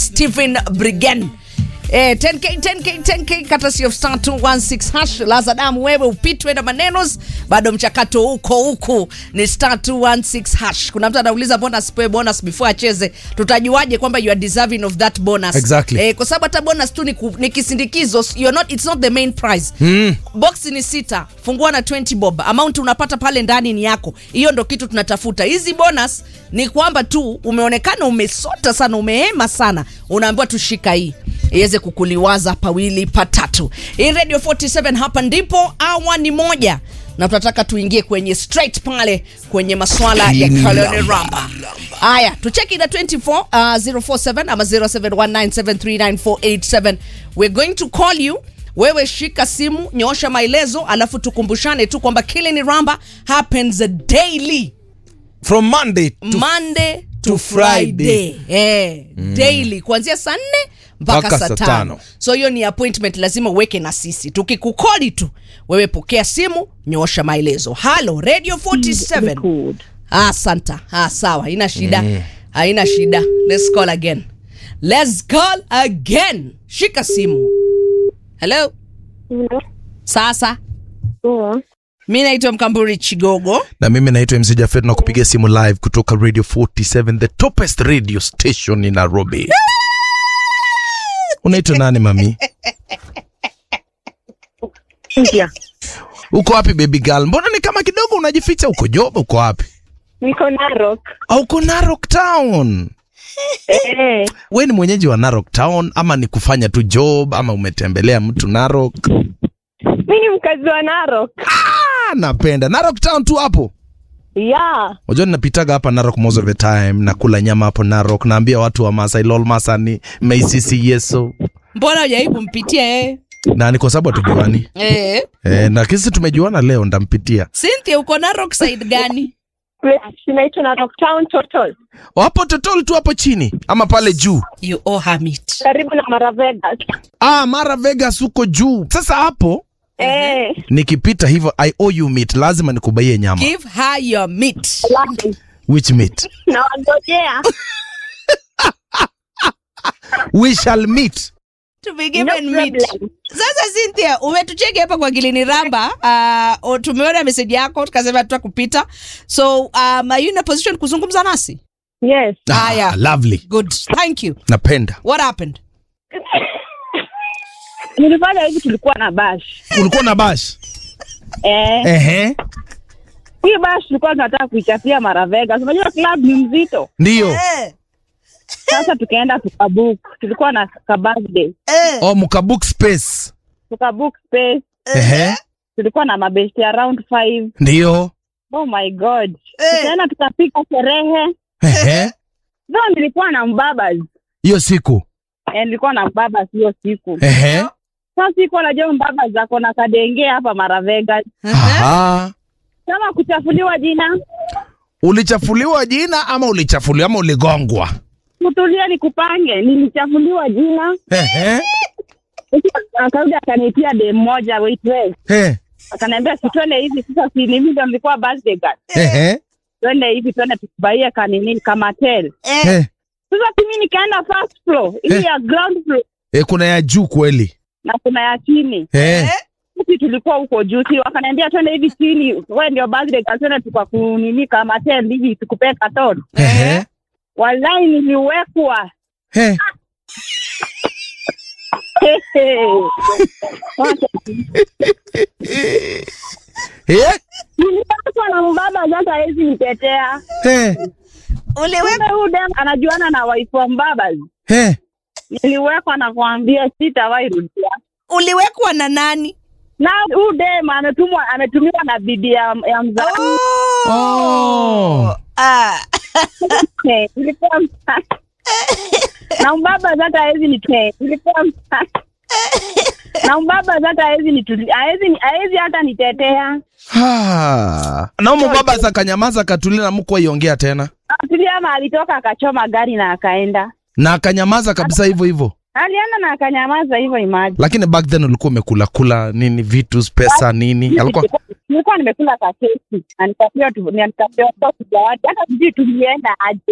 Stephen Brigen. Eh, 10k 10k 10k courtesy of star 216 hash lazadamu wewe upitwe na manenos bado mchakato huko huku ni star 216 hash kuna mtu anauliza mbona asipewe bonus before acheze tutajuaje kwamba you are deserving of that bonus Exactly. eh, kwa sababu hata bonus tu ni, ku, ni kisindikizo you're not, it's not the main prize Mm. box ni sita fungua na 20 bob amount unapata pale ndani ni yako hiyo ndo kitu tunatafuta hizi bonus ni kwamba tu umeonekana umesota sana umehema sana unaambiwa tushika hii iweze kukuliwaza pawili patatu hii radio 47 hapa ndipo awa ni moja na tunataka tuingie kwenye straight pale kwenye maswala ya Kini Colonel lamba, Ramba. Haya, tucheki na 24 uh, 047 ama 0719739487. We're going to call you. Wewe shika simu, nyoosha maelezo, alafu tukumbushane tu kwamba Killing Ramba happens daily from monday to Monday to, to Friday, Eh, daily kuanzia saa nne mpaka Mpaka saa saa tano tano. so hiyo ni appointment lazima uweke na sisi tukikukoli tu wewe pokea simu nyoosha maelezo halo radio 47 Ah, santa ah, sawa haina shida haina shida let's call again let's call again shika simu hello Hello. sasa Poa. mi naitwa mkamburi chigogo na mimi naitwa mc jafet na kupigia simu live kutoka radio 47 the topest radio station in nairobi unaitwa nani mami Cynthia. uko wapi baby girl mbona ni kama kidogo unajificha uko job uko wapi Niko Narok. au uko narok town Eh, we ni mwenyeji wa narok town ama ni kufanya tu job ama umetembelea mtu narok mi ni mkazi wa Narok. ah, napenda narok town tu hapo Yeah. unajua ninapitaga hapa narok most of the time nakula nyama hapo narok naambia watu wa masai lol masani meisisi yeso mbona ujawai kumpitia yeye na ni kwa sababu hatujuani eh. e, na kisi tumejuana leo ndampitia cynthia uko narok side gani Inaitwa Narok Town Total. wapo totol tu hapo chini ama pale juu you owe her meat Karibu na Mara Vegas. ah, mara vegas huko juu sasa hapo Eh, nikipita hivyo i owe you meat lazima nikubaie nyama give her your meat labda. which meat Na wangojea. we shall meet to be No given meat problem. sasa cynthia umetucheki hapa kwa gilini ramba uh, o- tumeona meseji yako tukasema tutakupita so um, are you in a position kuzungumza nasi Yes. Haya. ah, lovely good thank you napenda what happened Nilifanya hivi tulikuwa na bash. ulikuwa na bash Eh, ehe hii bash tulikuwa tunataka kuichapia Mara Vegas. Unajua club ni mzito. ndiyo eh, Sasa tukaenda tukabook. Tulikuwa na ka birthday. eh, oh, mkabook space Tukabook space. ehe Tulikuwa na mabesti around five. ndiyo Oh my god. Eh. Tukaenda tukapika sherehe. ehe Though nilikuwa na mbabas. hiyo siku Eh, nilikuwa na mbabas hiyo siku. ehe Sasa siku anajua mbaba zako na kadenge hapa Mara Vegas. Aha. Kama kuchafuliwa jina, ulichafuliwa jina ama ulichafuliwa ama uligongwa kutulia ni kupange. Nilichafuliwa jina, ehe akarudi akanitia dem moja waitress, Eh, akaniambia si twende hivi sasa, si mimi ndo nilikuwa birthday girl, ehe twende hivi, twende tukubaie kanini kamatel. Eh, Sasa mimi nikaenda first floor, hii Eh. ya ground floor eh, kuna ya juu kweli na kuna ya chini. Eh, Sisi tulikuwa huko juu, si wakaniambia twende hivi chini, wewe ndio birthday girl, twende tukakunini kamatel hivi tukupee katon. ehe, Wallahi niliwekwa eh. Eh, nilipatwa na mbaba sasa hawezi nitetea. eh, uliweka Kumbe huyu dem anajuana na wife wa mbaba. eh. Niliwekwa na kuambia sitawahi rudia. uliwekwa na nani Na huyu dem ametumwa ametumiwa na bibi ya, ya mzazi. Oh. Ah. Eh, Ilikuwa msa- na mbaba sasa hawezi nite. Ilikuwa msa- na mbaba sasa hawezi nituli hawezi hawezi hata nitetea. Ah. naomba baba sakanyamaza katulia na mko iongea tena Atulia ama alitoka akachoma gari na akaenda. na akanyamaza kabisa hivyo hivyo Alienda na akanyamaza hivyo imagine. lakini back then ulikuwa umekula kula nini vitu pesa nini alikuwa nilikuwa nimekula kakeki na nikapewa tu- na nikapewa tu zawadi hata sijui tulienda aje